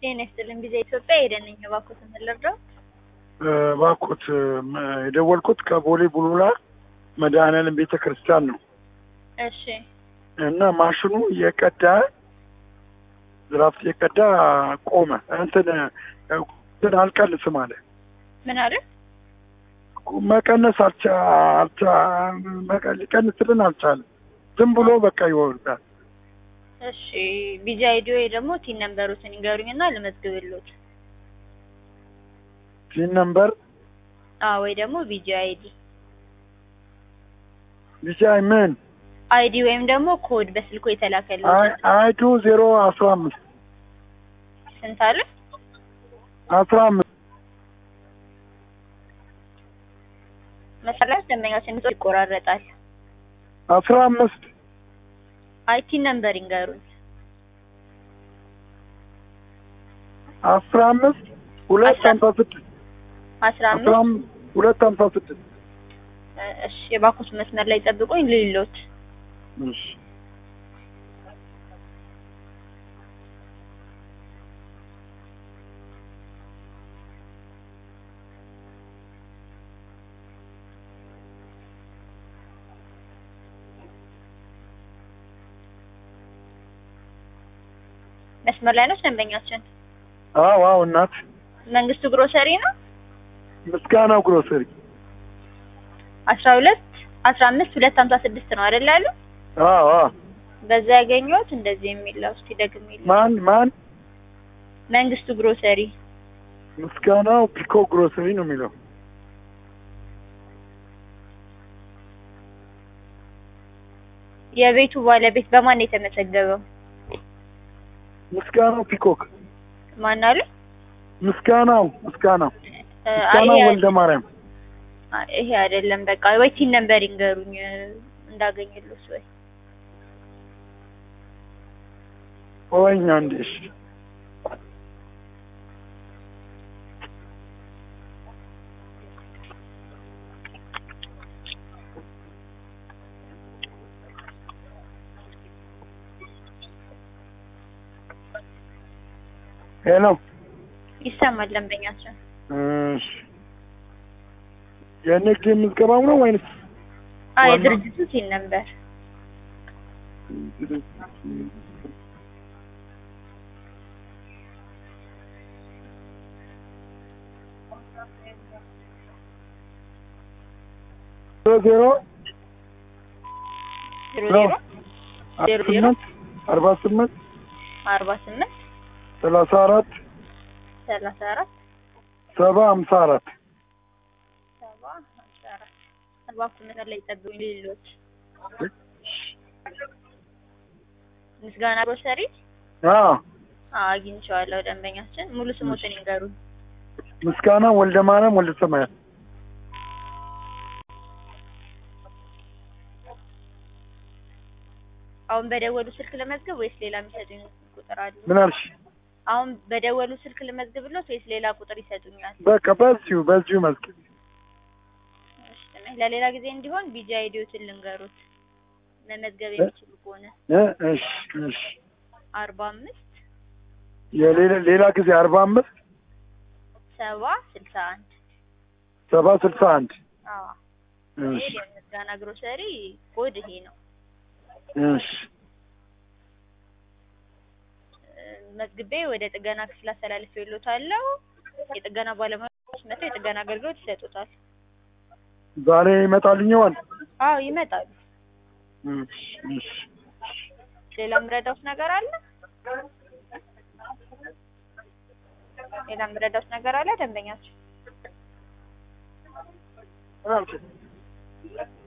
ጤና ይስጥልኝ ጊዜ ኢትዮጵያ ሄደን ነኝ እባክዎትን ምን ልርዳው? እባክዎት የደወልኩት ከቦሌ ቡሉላ መድኃኔዓለም ቤተ ክርስቲያን ነው እሺ እና ማሽኑ እየቀዳ ዝራፍት እየቀዳ ቆመ። እንትን እንትን አልቀንስም አለ። ምን አለ? መቀነስ አልቻ አልቻ መቀ- ሊቀንስልን አልቻለም። ዝም ብሎ በቃ ይወርዳል። እሺ ቢጂ አይዲ ወይ ደግሞ ቲን ነምበሩትን ይንገሩኝና ልመዝግብልዎት። ቲን ነምበር አዎ ወይ ደግሞ ቢጂ አይዲ ቢቻይ ምን አይዲ ወይም ደግሞ ኮድ በስልኮ የተላከልዎት አይ- አይዱ ዜሮ አስራ አምስት ስንት አለ? አስራ አምስት መሰረት ደንበኛችን ድምጾ ይቆራረጣል። አስራ አምስት አይ ቲን ነምበር ይንገሩኝ። አስራ አምስት ሁለት አስራ- ሀምሳ ስድስት አስራ አስራ አምስት አምስት ሁለት ሀምሳ ስድስት እሺ የባኮስ መስመር ላይ ጠብቁኝ ልይሎት። እሺ መስመር ላይ ነች ደንበኛችን። አዎ አዎ እናት መንግስቱ ግሮሰሪ ነው። ምስጋናው ግሮሰሪ አስራ ሁለት አስራ አምስት ሁለት ሀምሳ ስድስት ነው አይደል ያሉ? አዎ አዎ በዛ ያገኘሁት እንደዚህ የሚለው እስቲ ደግሜ ልይ። ማን ማን መንግስቱ ግሮሰሪ ምስጋናው ፒኮ ግሮሰሪ ነው የሚለው የቤቱ ባለቤት በማን ነው የተመዘገበው? ምስጋናው ፒኮክ ማን አሉ? ምስጋናው ምስጋናው እ፣ አይ ምስጋናው ይሄ ወልደ ማርያም አይ፣ ይሄ አይደለም። በቃ ወይ ቲን ነምበር ይንገሩኝ እ፣ እንዳገኝልዎት ወይ ወይኛ እንዴ እሺ ሄሎ ይሰማል ደንበኛችን። እሺ የንግድ ምዝገባው ነው ወይንስ አይ ዋናው? የድርጅቱ ቲን ነምበር ዜሮ ዜሮ ዜሮ ዜሮ ዜሮ ዜሮ ስምንት አርባ ስምንት አርባ ስምንት ሰላሳ አራት ሰላሳ አራት ሰባ ሀምሳ አራት ሰባ ሀምሳ አራት እባክዎ መስመር ላይ ጠብቁኝ ልይሎት። ምስጋና ግሮሰሪ አዎ አዎ አግኝቼዋለሁ ደንበኛችን። ሙሉ ስሞትን ይንገሩኝ። ምስጋና ወልደ ማርያም ወልደ ሰማያት አሁን በደወሉ ስልክ ለመዝገብ ወይስ ሌላ የሚሰጡኝ ቁጥር አለ? ምን አልሽ? አሁን በደወሉ ስልክ ልመዝግብሎት ወይስ ሌላ ቁጥር ይሰጡኛል? በቃ በዚሁ በዚሁ መዝግብ እሺ፣ ለሌላ ጊዜ እንዲሆን ቢጂ አይዲዎትን ልንገሩት መመዝገብ የሚችሉ ከሆነ እ እሺ እሺ አርባ አምስት የሌላ ሌላ ጊዜ አርባ አምስት ሰባ ስልሳ አንድ ሰባ ስልሳ አንድ አዎ እሺ ይሄ የምስጋና ግሮሰሪ ኮድ ይሄ ነው። እሺ እ፣ መዝግቤ ወደ ጥገና ክፍል አስተላልፌልዎታለሁ። የጥገና ባለሙያዎች መጥተው የጥገና አገልግሎት ይሰጡታል። ዛሬ ይመጣልኛል አዎ ይመጣሉ። እሺ እሺ ሌላ የምረዳውት ነገር አለ? ሌላ የምረዳውት ነገር አለ ደንበኛችን? ምን አልሽ?